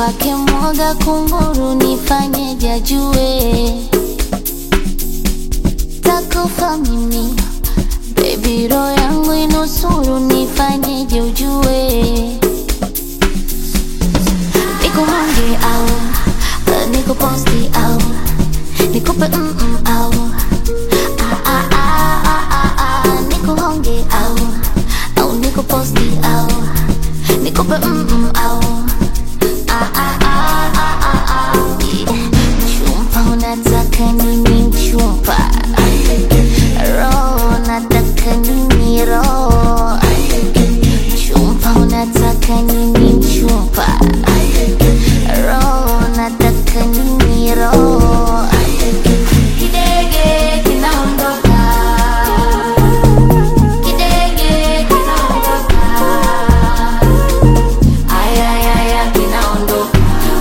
kwake mwoga kunguru, nifanyeje ajue takufa mimi Baby roho yangu inusuru, nifanyeje ujue nikuhonge au uh, nikuposti au nikupe mm -mm, au ah, ah, ah, ah, ah, ah, nikuhonge au au nikuposti au nikupe mm -mm, au ah, ah, ah, ah, ah, ah. Chumpa unataka nini mchumpa roho nataka nini roho chumpa unataka nini mchumpa roho nataka nini roho kidege kinaondoka kidege kinaondoka ayayaya kinaondoka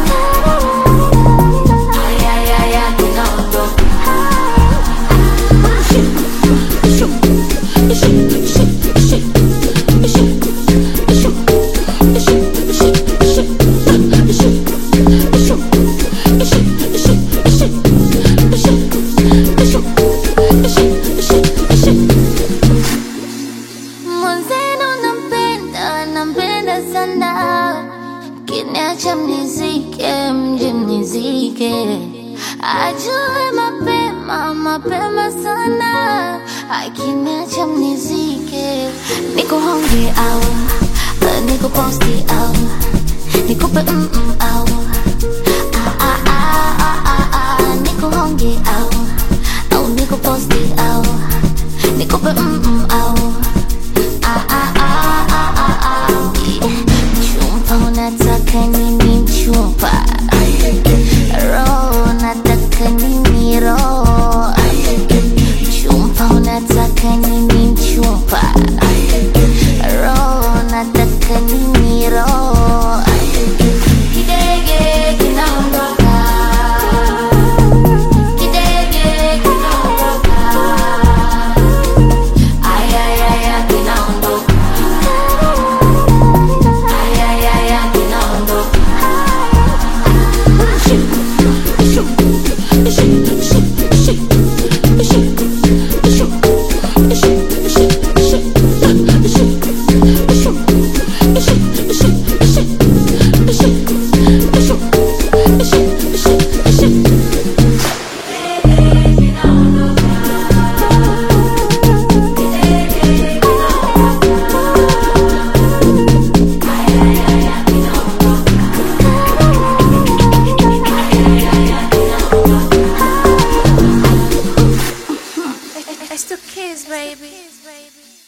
ayayaya kinaondoka Mwenzenu nampenda, nampenda sana, kiniacha mnizike, mje mnizike, ajue mapema, mapema sana, akiniacha mnizike, nikuhonge au uh, nikuposti au nikupe mm -mm, au ah, ah, ah, ah, ah, ah, nikuhonge au au nikuposti au nikupe mm -mm, au Ah, ah, ah, ah, ah, ah. Chumpa unataka nini mchumpa roho nataka nini roho chumpa unataka nini mchumpa roho nataka nini roho kidege kinaondoka kidege kinaondoka ayayaya kinaondoka ayayaya kinaondoka It's the kids, baby.